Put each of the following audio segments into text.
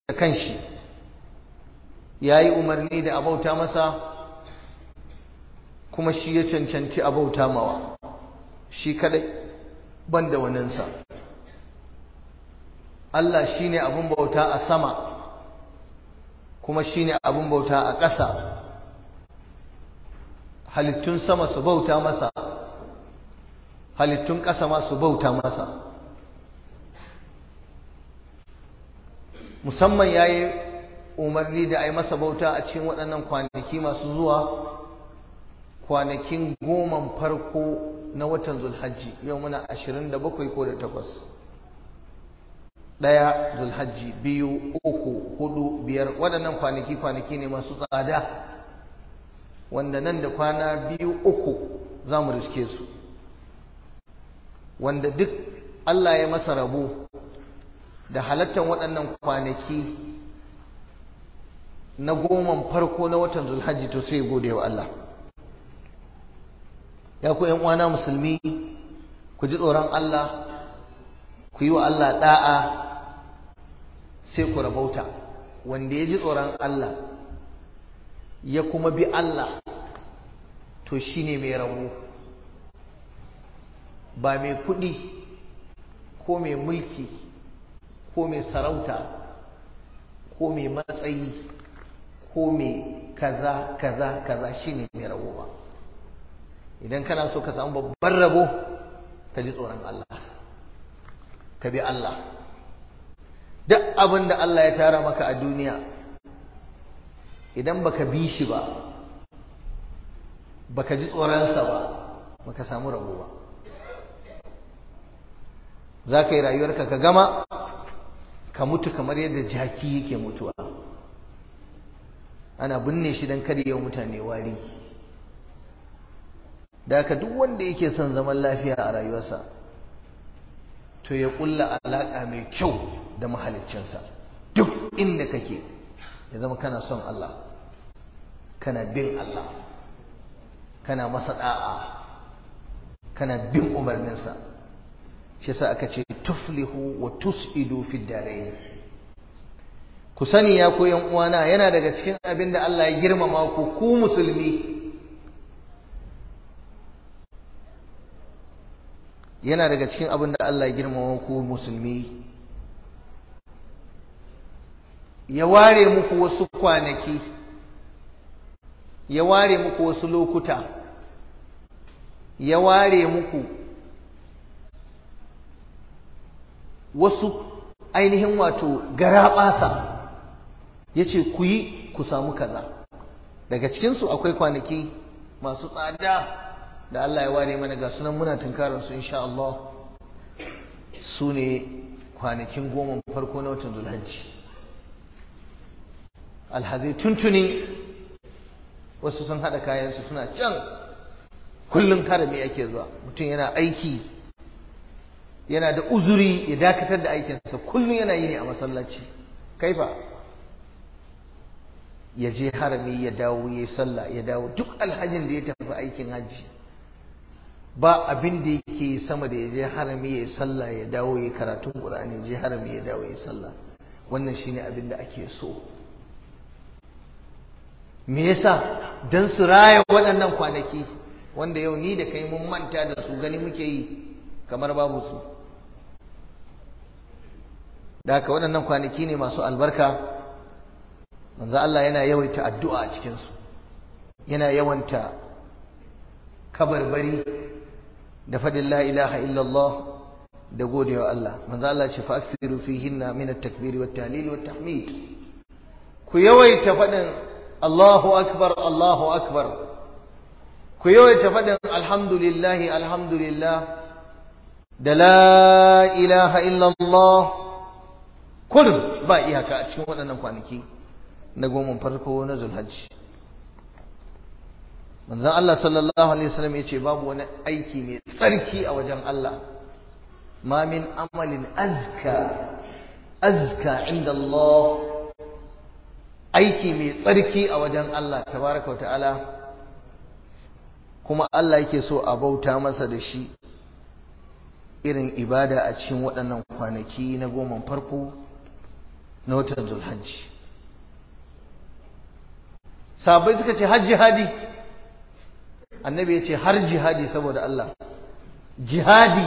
kanshi ya yi umarni da abauta masa kuma shi ya cancanci abauta mawa shi kadai ban da waninsa Allah shi ne abin bauta a sama kuma shi ne abin bauta a ƙasa halittun sama su bauta masa halittun ƙasa ma su bauta masa musamman ya yi umarni da a yi masa bauta a cikin waɗannan kwanaki masu zuwa kwanakin goman farko na watan zulhajji yau muna ashirin da bakwai ko da takwas ɗaya zulhajji biyu uku hudu biyar waɗannan kwanaki kwanaki ne masu tsada wanda nan da kwana biyu uku za mu riske su wanda duk Allah ya masa rabo da halattar waɗannan kwanaki na goman farko na watan zulhajji to sai gode wa Allah ya ku uwana musulmi ku ji tsoron Allah ku yi wa Allah da'a sai ku rabauta wanda ya ji tsoron Allah ya kuma bi Allah to shine mai rabo ba mai kuɗi ko mai mulki ko mai sarauta ko mai matsayi ko mai kaza kaza kaza shine mai rabo ba idan kana so ka samu babban rabo ka ji tsoron Allah ka bi Allah duk abin da Allah ya tara maka a duniya idan baka bi shi ba baka ji tsoronsa ba baka samu rabo ba za ka yi rayuwarka ka gama ka mutu kamar yadda jaki yake mutuwa ana binne shi don kada yau mutane wari da haka duk wanda yake son zaman lafiya a rayuwarsa to ya kulla alaƙa mai kyau da mahaliccinsa duk inda kake ya zama kana son Allah kana bin Allah kana masa da'a kana bin umarninsa shi sa aka ce tuflihu wa tus'idu fi darain ku sani ya ku yan uwana yana daga cikin abin da Allah ya girmama ku ku musulmi yana daga cikin abin da Allah ya girmama ku musulmi ya ware muku wasu kwanaki ya ware muku wasu lokuta ya ware muku wasu ainihin wato garaɓasa ya ce ku yi ku samu kaza daga cikinsu akwai kwanaki masu tsada da Allah ya ware mana ga sunan muna tunkararsu insha Allah su ne kwanakin goma farko na watan zulhajji alhazai tuntuni wasu sun haɗa kayansu suna can kullum harami ake zuwa mutum yana aiki yana da uzuri ya dakatar da aikinsa kullum yana yi ne a masallaci kaifa ya je harami ya dawo ya yi sallah ya dawo duk alhajin da ya tafi aikin hajji ba abin da yake sama da ya je harami ya yi sallah ya dawo ya karatun qur'ani ya je harami ya dawo ya yi sallah wannan shine abin da ake so me yasa dan su raya waɗannan kwanaki wanda yau ni da kai mun manta da su gani muke yi kamar babu su da haka waɗannan kwanaki ne masu albarka manzo Allah yana yawaita addu'a a cikin su yana yawanta kabarbari da fadin la ilaha illallah da godewa Allah manzo Allah ce fa aksiru fihinna min at-takbir wa at-tahlil wa at-tahmid ku yawaita fadin Allahu akbar Allahu akbar ku yawaita fadin alhamdulillah alhamdulillah da la ilaha illallah kullum ba iyaka a cikin waɗannan kwanaki na goma farko na zulhajji manzon Allah sallallahu alaihi wasallam yace babu wani aiki mai tsarki a wajen Allah ma min amalin azka azka inda Allah aiki mai tsarki a wajen Allah tabaraka ta'ala kuma Allah yake so a bauta masa da shi irin ibada a cikin waɗannan kwanaki na goma farko na watan zulhajji sahabbai suka ce har jihadi annabi ya ce har jihadi saboda Allah jihadi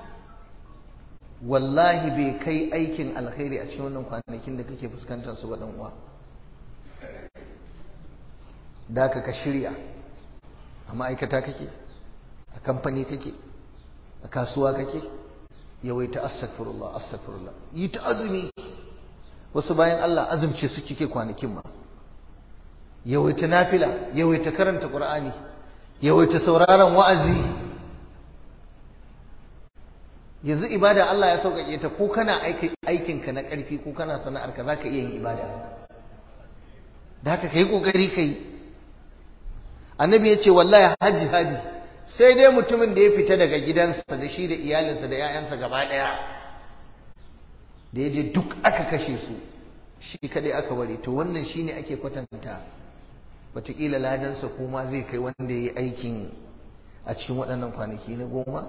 wallahi bai kai aikin alkhairi a cikin wannan kwanakin da kake fuskantar su ba dan uwa da ka ka shirya a ma'aikata kake a kamfani kake a kasuwa kake yawaita astaghfirullah astaghfirullah yi ta azumi wasu bayan Allah azumce su kike kwanakin ma yawaita nafila yawaita karanta qur'ani yawaita sauraron wa'azi yanzu ibada Allah ya sauƙaƙe ta ko kana aikinka na ƙarfi ko kana sana'arka za ka iya yin ibada da haka ka yi ƙoƙari ka yi annabi ya ce wallahi hajji hadi sai dai mutumin da ya fita daga gidansa da shi da iyalinsa da 'ya'yansa gaba ɗaya da ya je duk aka kashe su shi kaɗai aka ware to wannan shine ake kwatanta wataƙila ladansa kuma zai kai wanda ya yi aikin a cikin waɗannan kwanaki na goma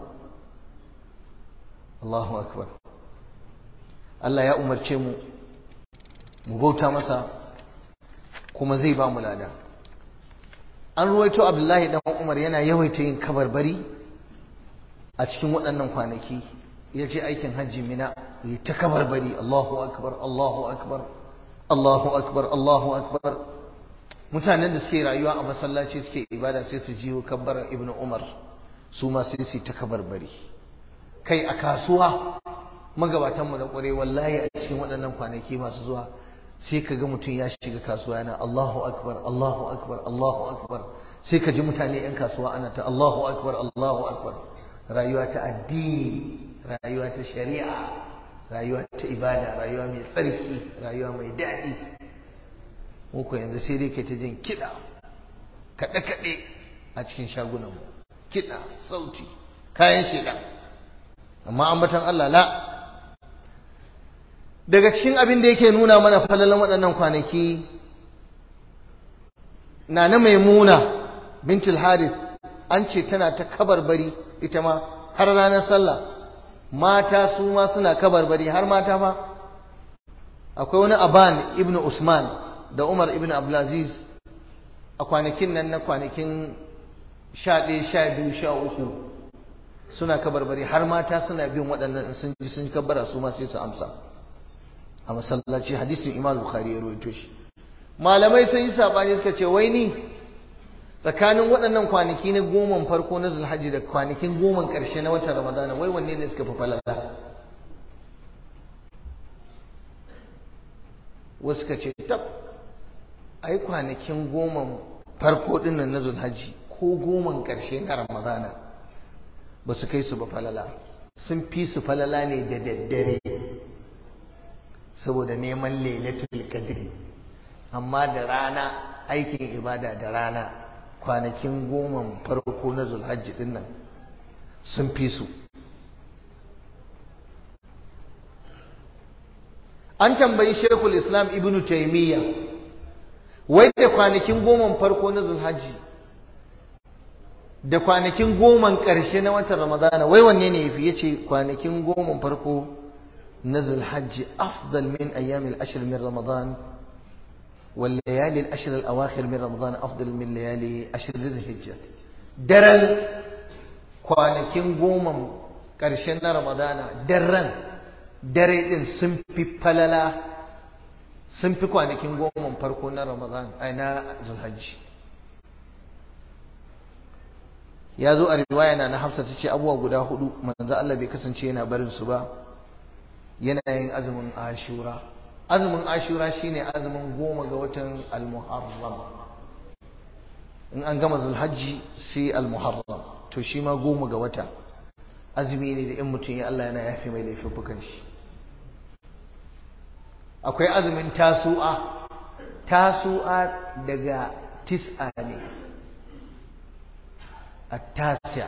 Allahu akbar Allah ya umarce mu mu bauta masa kuma zai ba mu lada an ruwaito Abdullahi dan Umar yana yawaita yin kabarbari a cikin waɗannan kwanaki ya ce aikin hajji mina yi ta kabarbari Allahu akbar Allahu akbar Allahu akbar Allahu akbar mutanen da suke rayuwa a masallaci suke ibada sai su jiyo kabbar Ibn Umar su ma sai su ta kabarbari kai a kasuwa magabatanmu da ƙware wallahi a cikin waɗannan kwanaki masu zuwa sai ka ga mutum ya shiga kasuwa yana Allahu akbar Allahu akbar Allahu akbar sai ka ji mutane 'yan kasuwa ana ta Allahu akbar Allahu akbar rayuwa ta addini rayuwa ta shari'a rayuwa ta ibada rayuwa mai tsarki rayuwa mai daɗi muku yanzu sai dai kai ta jin kiɗa kaɗe-kaɗe a cikin shagunanmu kiɗa sauti kayan shaidan amma ambatan Allah la daga cikin abin da yake nuna mana falalan waɗannan kwanaki na na maimuna bintul harith an ce tana ta kabarbari ita ma har ranar sallah mata su ma suna kabarbari har mata ma akwai wani aban ibnu usman da umar ibnu abdulaziz a kwanakin nan na kwanakin sha ɗaya sha biyu sha uku suna kabarbari har mata suna bin waɗannan sun ji sun kabbara su ma sai su amsa a masallaci hadisin imam bukhari ya rawaito shi malamai sun yi sabani suka ce wai ni tsakanin waɗannan kwanaki na goma farko na zulhajji da kwanakin goma ƙarshe na watan ramadana wai wanne ne suka fi falala wasu suka ce tab ai kwanakin goma farko ɗin nan na zulhajji ko goman ƙarshe na ramadana ba su kai su ba falala sun fi su falala ne da daddare saboda neman lailatul qadri amma da rana aikin ibada da rana kwanakin goma farko na zulhajji din nan sun fi su an tambayi shekul islam ibnu taimiyya wai da kwanakin goma farko na zulhajji da kwanakin goman ƙarshe na watan ramadana wai wanne ne yafi yace kwanakin goman farko na zulhajji afdal min ayyamil ashr min ramadan wal layali al ashr al awakhir min ramadan afdal min layali ashr dhul hijja daren kwanakin goman ƙarshen na ramadana daren dare din sun fi falala sun fi kwanakin goman farko na ramadan ai na zulhajji ya zo a riwaya na na hafsa ta ce abubuwa guda hudu manzo Allah bai kasance yana barin su ba yana yin azumin ashura azumin ashura shine azumin goma ga watan al-muharram in an gama zulhajji sai al-muharram to shi ma goma ga wata azumi ne da in mutum ya Allah yana yafe mai laifuffukan shi akwai azumin tasu'a tasu'a daga tis'a ne التاسع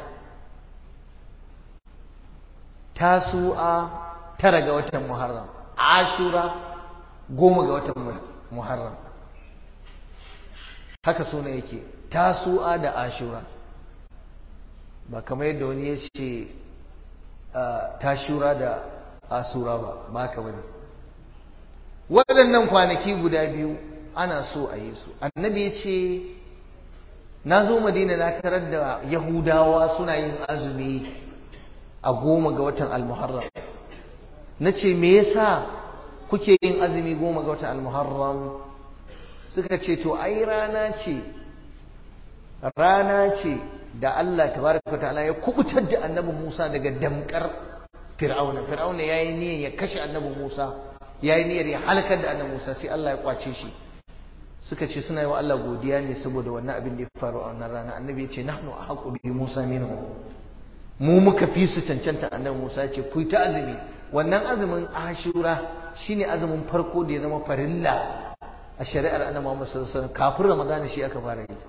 تاسوعا tara ga watan Muharram Ashura goma ga watan Muharram haka suna yake tasu'a da Ashura ba kamar yadda wani ya ce tashura da asura ba ba ka wani waɗannan kwanaki guda biyu ana so a yi su annabi ya ce na zo madina na tarar da yahudawa suna yin azumi a goma ga watan almuharram na ce me yasa kuke yin azumi goma ga watan almuharram suka ce to ai rana ce rana ce da Allah tabaraka ta'ala ya kubutar da annabi Musa daga damkar Fir'auna Fir'auna yayi niyyar ya kashe annabi Musa yayi niyyar ya halakar da annabi Musa sai Allah ya kwace shi suka ce suna yi wa Allah godiya ne saboda wannan abin da ya faru a wannan rana annabi ya ce nahnu ahqqu bi Musa minhu mu muka fi su cancanta annabi Musa ya ce ku ta azumi wannan azumin Ashura shine azumin farko da ya zama farilla a shari'ar annabi Muhammad sallallahu alaihi wasallam kafin Ramadan shi aka fara yi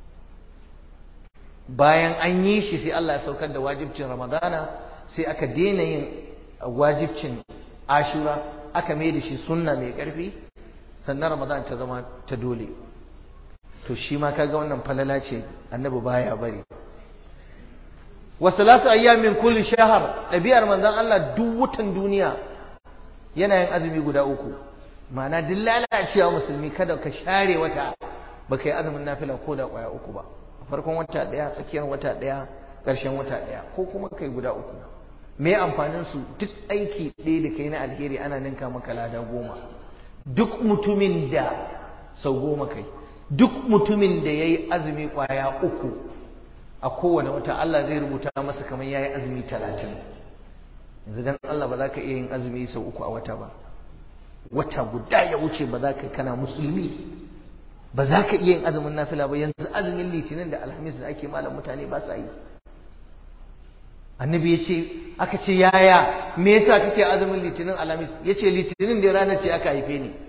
bayan an yi shi sai Allah ya saukar da wajibcin Ramadana sai aka daina yin wajibcin Ashura aka mai da shi sunna mai ƙarfi sannan Ramadan ta zama ta dole to shi ma kaga wannan falala ce annabi baya bari wa salatu ayyamin kulli shahr ɗabi'ar manzon Allah duk watan duniya yana yin azumi guda uku ma'ana duk lalacewa musulmi kada ka share wata baka yi azumin nafila ko da kwaya uku ba farkon wata daya tsakiyar wata daya ƙarshen wata daya ko kuma kai guda uku me amfanin su duk aiki ɗaya da kai na alheri ana ninka maka lada goma duk mutumin da sau goma kai duk mutumin da ya yi azumi ƙwaya uku a kowane wata Allah zai rubuta masa kamar ya yi azumi talatin yanzu dan Allah ba za ka iya yin azumi sau uku a wata ba wata guda ya wuce ba za ka kana musulmi ba za ka iya yin azumin nafila ba yanzu azumin litinin da alhamis da ake malam mutane ba sa yi annabi ya ce aka ce yaya me yasa kake azumin litinin alhamis ya ce litinin da ranar ce aka haife ni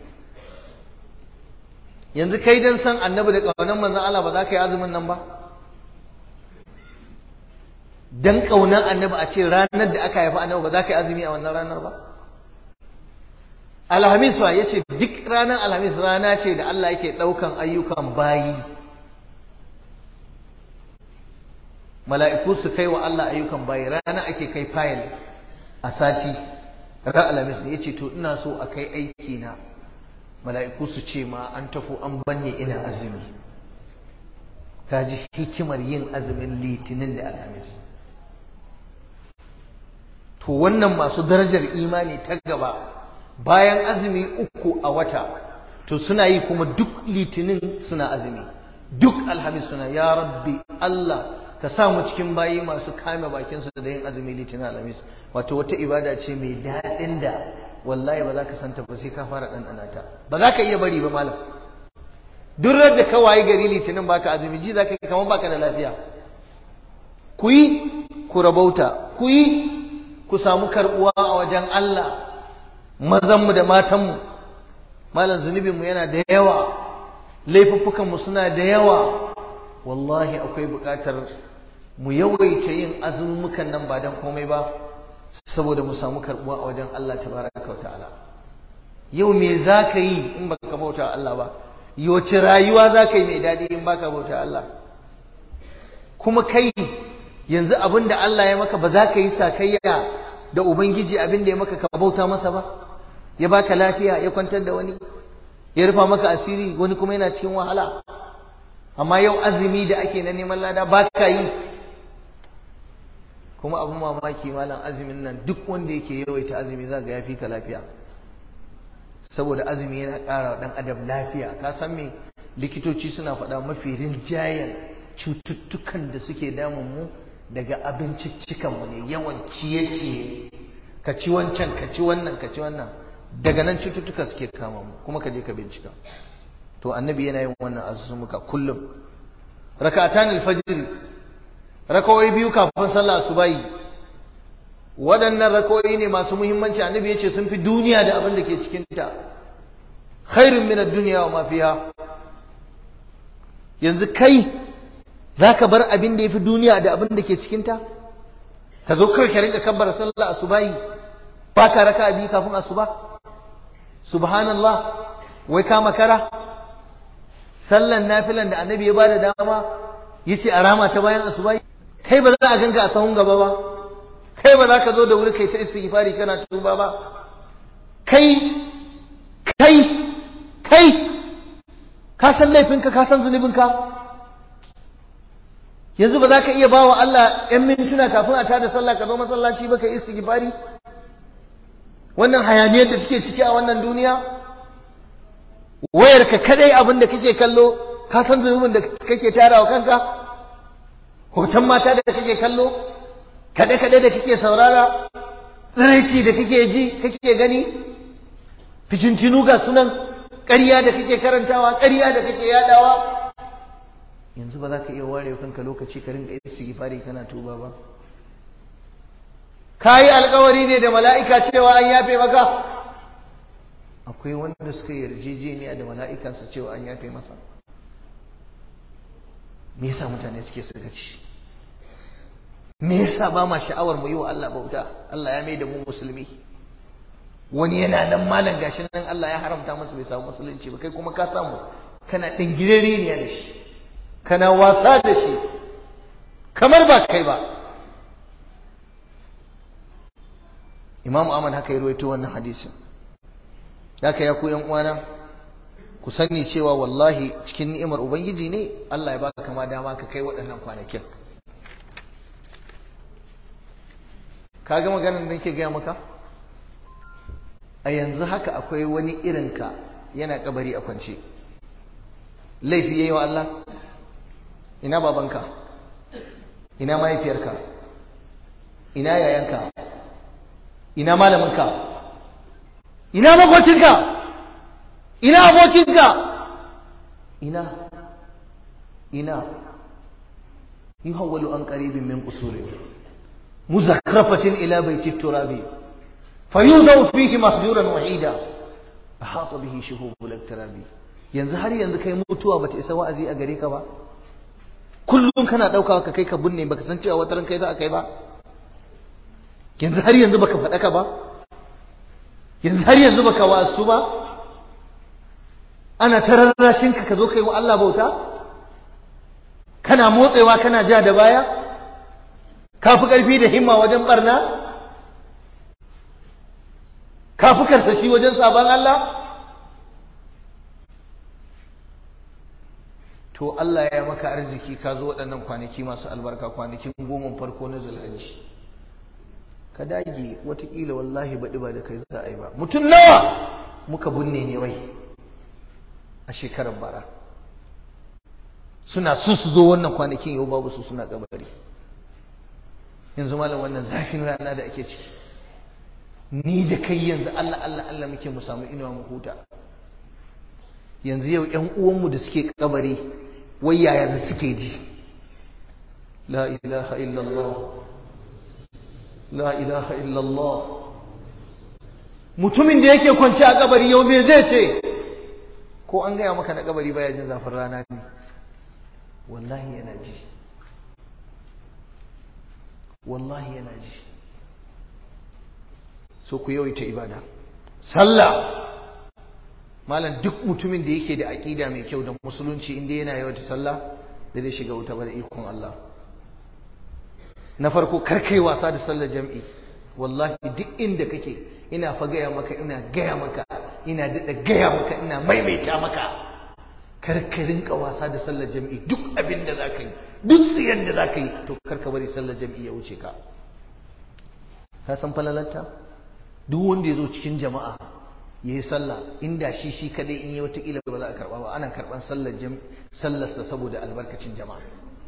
yanzu kai dan san annabi da ƙaunar manzon Allah ba za ka yi azumin nan ba dan ƙaunar annabi a ce ranar da aka haifi annabi ba za ka yi azumi a wannan ranar ba alhamis fa ya ce duk ranar alhamis rana ce da Allah yake ɗaukan ayyukan bayi mala'iku su kai wa Allah ayyukan bayi rana ake kai fayil a sati ran alhamis ne ya ce to ina so a kai aiki na mala'iku su ce ma an tafi an banne ina azumi ka ji hikimar yin azumin litinin da alhamis to wannan masu darajar imani ta gaba bayan azumi uku a wata to suna yi kuma duk litinin suna azumi duk alhamis suna ya rabbi Allah ka sa mu cikin bayi masu kame bakinsu da yin azumi litinin alhamis wato wata ibada ce mai daɗin da wallahi ba za ka santa ba sai ka fara ɗanɗana ta ba za ka iya bari ba malam duk da ka wayi gari litinin baka azumi ji za ka kamar baka da lafiya ku yi ku rabauta ku yi ku samu karɓuwa a wajen Allah mazanmu da matanmu malam zunubinmu yana da yawa laifuffukanmu suna da yawa wallahi akwai buƙatar mu yawaita yin azumukan nan ba don komai ba saboda mu samu karɓuwa a wajen Allah tabaraka wa ta'ala yau me za ka yi in baka bauta Allah ba yawace rayuwa za ka yi mai daɗi in baka bauta Allah kuma kai yanzu abin da Allah ya maka ba za ka yi sakayya da Ubangiji abin da ya maka ka bauta masa ba ya baka lafiya ya kwantar da wani ya rufa maka asiri wani kuma yana cikin wahala amma yau azumi da ake na neman lada ba ka yi kuma abin mamaki malam azumin nan duk wanda yake yawaita azumi za ga ya fi ka lafiya saboda azumi yana ƙara wa ɗan adam lafiya ka san me likitoci suna faɗa mafi rinjayen cututtukan da suke damun mu daga abinciccikan mu ne yawan ciye-ciye ka ci wancan ka ci wannan ka ci wannan daga nan cututtuka suke kama mu kuma ka je ka bincika to annabi yana yin wannan azumuka kullum rak'atan al-fajr rakawai biyu kafin sallah asubahi waɗannan rakawai ne masu muhimmanci annabi yace sun fi duniya da abin da ke cikin ta khairun min ad-dunya wa ma fiha yanzu kai zaka bar abin da yafi duniya da abin da ke cikin ta ka zo kai ka rinka kabbara sallah asubahi ba ka raka biyu kafin asuba subhanallah wai ka makara sallan nafilan da annabi ya bada dama yace a rama ta bayan asuba kai ba za a ganka a sahun gaba ba kai ba za ka zo da wuri kai ta istighfari kana tuba ba kai kai kai ka san laifinka ka san zunubinka yanzu ba za ka iya ba wa Allah ‘yan mintuna kafin a tada sallah ka zo masallaci ba ka yi istighfari wannan hayaniyar da take ciki a wannan duniya wayar ka kadai abin da kake kallo ka san zunubin da kake tarawa kanka hoton mata da kake kallo kade kade da kake saurara tsiraici da kake ji kake gani ficintinu ga sunan ƙarya da kake karantawa ƙarya da kake yadawa yanzu ba za ka iya ware kanka lokaci ka rinka istighfari kana tuba ba kayi alkawari ne da mala'ika cewa an yafe maka akwai wanda suka yarjejeniya da mala'ika su cewa an yafe masa me yasa mutane suke sakaci me yasa ba ma sha'awar mu yi wa Allah bauta Allah ya mai da mu musulmi wani yana nan malam gashi nan Allah ya haramta masa bai samu musulunci ba kai kuma ka samu kana dingirere ne da shi kana wasa da shi kamar ba kai ba Imam Ahmad haka ya ruwaito wannan hadisin haka ya ku yan uwana ku sani cewa wallahi cikin ni'imar ubangiji ne Allah ya baka kama dama ka kai waɗannan kwanakin ka ga maganar da nake gaya maka a yanzu haka akwai wani irinka yana kabari a kwance laifi yayi wa Allah ina babanka ina mahaifiyarka ina yayanka ina malaminka ina makocinka ina abokinka ina ina yuhawwalu an qaribin min qusuri muzakrafatin ila bayti turabi fayudaw fihi mahjuran wahida ahata bihi shuhubul iktirabi yanzu har yanzu kai mutuwa bata isa wa'azi a gare ka ba kullum kana dauka ka kai ka binne baka san cewa wataran kai za a kai ba yanzu har yanzu baka faɗaka ba yanzu har yanzu baka wasu ba ana tararrashin ka ka zo kai wa Allah bauta kana motsewa kana ja da baya ka fi ƙarfi da himma wajen barna ka fi karsashi wajen sabon Allah to Allah ya maka arziki ka zo waɗannan kwanaki masu albarka kwanakin goma farko na zulhajji ka dage watakila wallahi baɗi ba da kai za a yi ba mutum nawa muka binne ne wai a shekarar bara suna so su zo wannan kwanakin yau babu su suna kabari yanzu malam wannan zafin rana da ake ciki ni da kai yanzu Allah Allah Allah muke mu samu inuwa mu huta yanzu yau ƴan uwanmu da suke kabari wai yaya suke ji la ilaha illallah la ilaha illallah mutumin da yake kwance a kabari yau me zai ce ko an gaya maka na kabari baya jin zafin rana ne wallahi yana ji wallahi yana ji so ku yawaita ibada sallah malam duk mutumin da yake da aƙida mai kyau da musulunci inda yana yawaita sallah da zai shiga wuta ba da ikon Allah na farko karkai wasa da sallar jam'i wallahi duk inda kake ina fa gaya maka ina gaya maka ina daɗa gaya maka ina maimaita maka karka rinka wasa da sallar jam'i duk abin da za ka yi duk tsiyar da za ka yi to karka bari sallar jam'i ya wuce ka ka san falalarta duk wanda ya zo cikin jama'a ya yi sallah inda shi shi kadai in yi watakila ba za a karba ba ana karban sallarsa saboda albarkacin jama'a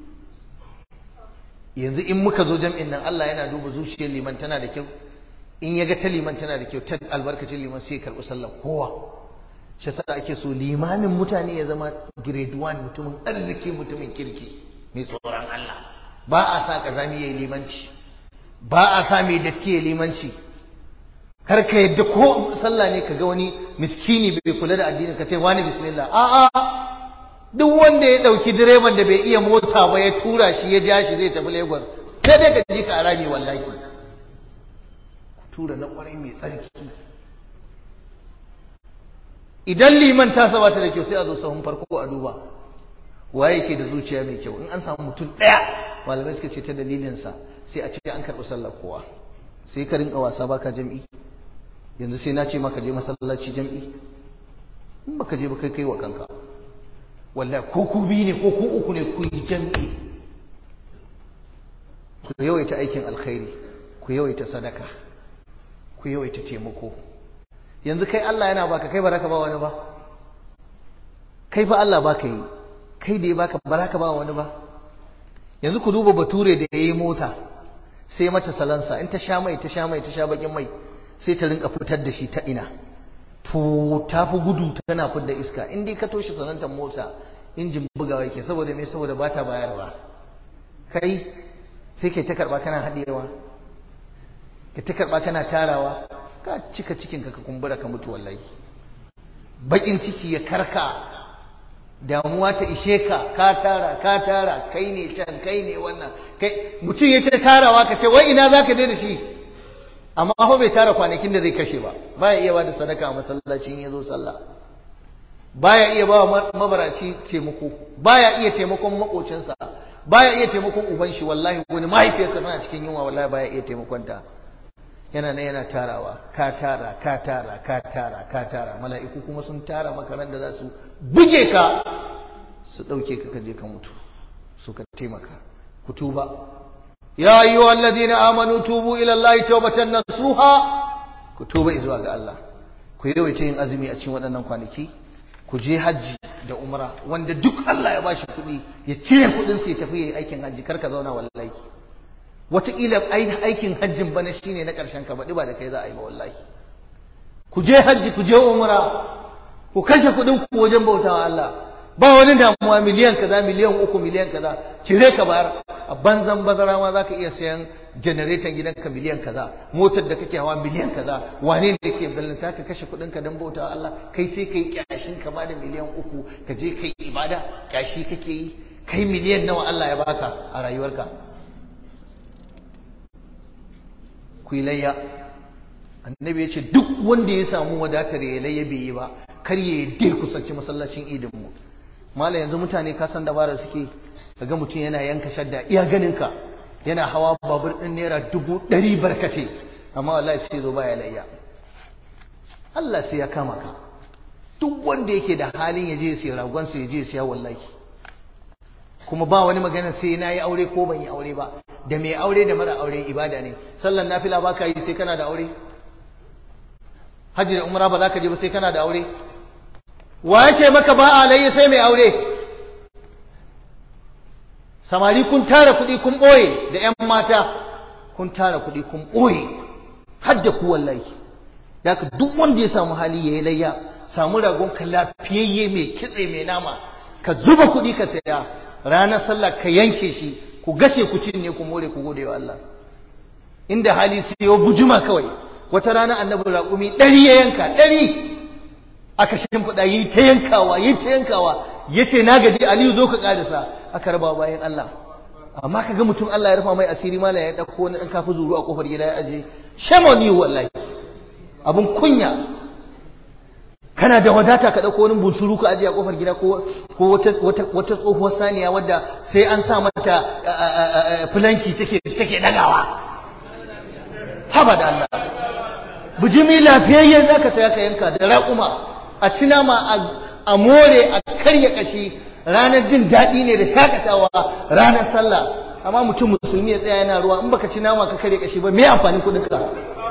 yanzu in muka zo jam'in nan Allah yana duba zuciyar liman tana da kyau in ya ga ta liman tana da kyau ta albarkacin liman sai ya karɓi sallar kowa shi sa ake so limamin mutane ya zama grade 1 mutumin arziki mutumin kirki mai tsoron Allah ba a sa kazami ya yi limanci ba a sa mai datti ya limanci kar ka yadda ko sallah ne ka ga wani miskini bai kula da addinin ka ce wani bismillah a'a duk wanda ya dauki direban da bai iya mota ba ya tura shi ya ja shi zai tafi Lagos sai dai ka ji ka arami wallahi tura na kwarai mai tsarki idan liman ta saba ta da kyau sai a zo sahun farko a duba waye yake da zuciya mai kyau in an samu mutum daya malamai suka ce ta dalilinsa sai a ce an karɓi sallar kowa sai ka rinka wasa baka jam'i yanzu sai na ce maka je masallaci jam'i in baka je ba kai kai wa kanka wallahi ko ku biyu ne ko ku uku ne ku yi jami'i ku yawaita aikin alkhairi ku yawaita sadaka ku yawaita taimako yanzu kai Allah yana baka kai baraka ba wani ba kai fa Allah baka yi kai da ya baka baraka ba wani ba yanzu ku duba bature da yayi mota sai mata salansa in ta sha mai ta sha mai ta sha bakin mai sai ta rinka fitar da shi ta ina to ta fi gudu tana fidda iska in dai ka toshe sanantar mota injin bugawa yake saboda me saboda ba ta bayarwa kai sai kai ta karba kana haɗewa ka ta karba kana tarawa ka cika cikinka ka kumbura ka mutu wallahi bakin ciki ya karka damuwa ta ishe ka ka tara ka tara kai ne can kai ne wannan kai mutum ya ta tarawa ka ce wai ina zaka je da shi amma fa bai tara kwanakin da zai kashe ba baya iya bada sadaka a masallacin ya zo sallah baya iya ba mabaraci taimako baya iya taimakon makocinsa baya iya taimakon uban shi wallahi wani mahaifiyarsa tana cikin yunwa wallahi baya iya taimakon ta yana nan yana tarawa ka tara ka tara ka tara ka tara mala'iku kuma sun tara makaran da za su buge ka su ɗauke ka kaje ka mutu suka taimaka ku tuba ya ayyuhal ladina amanu tubu ila allahi tawbatan nasuha ku tuba zuwa ga Allah ku yawaita yin azumi a cikin waɗannan kwanaki ku je hajji da umra wanda duk Allah ya bashi kuɗi ya cire kuɗin sai ya tafi yayi aikin hajji kar ka zauna wallahi wataƙila aikin hajjin bana shine na ƙarshen ka baɗi ba da kai za a yi ba wallahi ku je hajji ku je umra ku kashe kuɗin ku wajen bautawa Allah ba wani damuwa miliyan kaza miliyan uku miliyan kaza cire ka bayar a banzan bazara ma zaka iya sayan janareton gidanka miliyan kaza motar da kake hawa miliyan kaza wane ne ke ballanta ka kashe kuɗin ka don bautawa Allah kai sai kai kyashin ka ba da miliyan uku ka je kai ibada kyashi kake yi kai miliyan nawa Allah ya baka a rayuwarka ku yi layya annabi ya ce duk wanda ya samu wadatar ya layya bai yi ba kar ya dai kusanci masallacin idin mu mala yanzu mutane ka san dabara suke kaga mutum yana yanka shadda iya ganin ka yana hawa babur din naira dubu ɗari barkace amma wallahi sai zo baya layya Allah sai ya kama ka duk wanda yake da halin ya je ya siya ragon sa ya je ya siya wallahi kuma ba wani magana sai na yi aure ko ban yi aure ba da mai aure da mara aure ibada ne sallan nafila ba ka yi sai kana da aure hajji da umra ba za ka je ba sai kana da aure wa ya ce maka ba a layi sai mai aure samari kun tara kuɗi kun ɓoye da 'yan mata kun tara kuɗi kun ɓoye har da ku wallahi da ka duk wanda ya samu hali ya yi layya samu ragon ka lafiyayye mai kitse mai nama ka zuba kuɗi ka saya ranar sallah ka yanke shi ku gashe ku cinye ku more ku gode wa Allah inda hali sai ya bujuma kawai wata rana annabi raƙumi ɗari ya yanka ɗari aka shimfiɗa yi ta yankawa yi ta yankawa ya ce na gaji aliyu zo ka ƙarisa aka raba bayan Allah amma ka ga mutum Allah ya rufa mai asiri mala ya ɗauko wani ɗan kafi zuru a ƙofar gida ya aje shame ni wallahi abun kunya kana da wadata ka ɗauko wani bunsuru ka aje a ƙofar gida ko wata tsohuwar saniya wadda sai an sa mata filanki take take dagawa haba da Allah bijimi lafiyayye za ka saya ka yanka da raƙuma a ci nama a more a karya kashi ranar jin daɗi ne da shakatawa ranar sallah amma mutum musulmi ya tsaya yana ruwa in baka ci nama ka karya kashi ba me amfanin kuɗin ka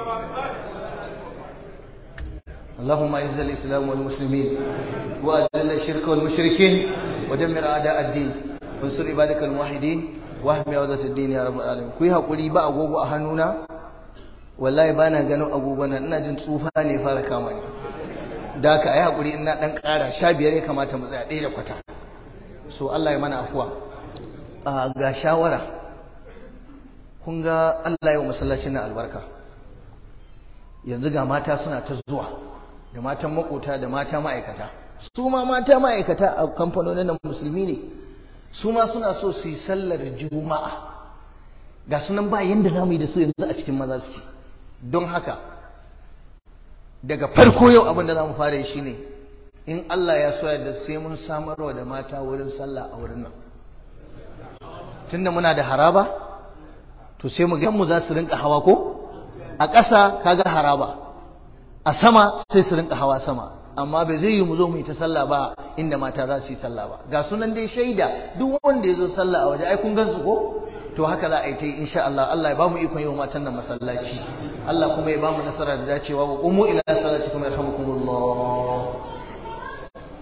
اللهم اعز الاسلام والمسلمين واذل الشرك والمشركين ودمر اعداء الدين وانصر عبادك الموحدين واحمي عودة الدين يا رب العالمين كوي hakuri ba agogo a hannuna wallahi bana ganin agogo nan ina jin tsufa ne fara kama ni da ka yi hakuri ina dan ƙara sha biyar ya kamata mu tsaya ɗaya da kwata so Allah ya mana afuwa ga shawara kun ga Allah ya wa masallacin nan albarka yanzu ga mata suna ta zuwa da matan makota da mata ma'aikata su ma mata ma'aikata a kamfanonin nan musulmi ne su ma suna so su yi sallar juma'a ga sunan ba yanda za mu yi da su yanzu a cikin maza suke don haka daga farko yau abin da za mu fara yi shine in Allah ya so da sai mun samarwa da mata wurin sallah a wurin nan tunda muna da haraba to sai mu ga mu za su rinka hawa ko a ƙasa kaga haraba a sama sai su rinka hawa sama amma ba zai yi mu zo mu yi ta sallah ba inda mata za su yi sallah ba ga sunan dai shaida duk wanda ya zo sallah a waje ai kun gansu ko to haka za a yi ta yi insha Allah Allah ya ba mu ikon yi wa matan nan masallaci Allah kuma ya ba mu nasara da dacewa wa qumu ila salati kuma yarhamukumullah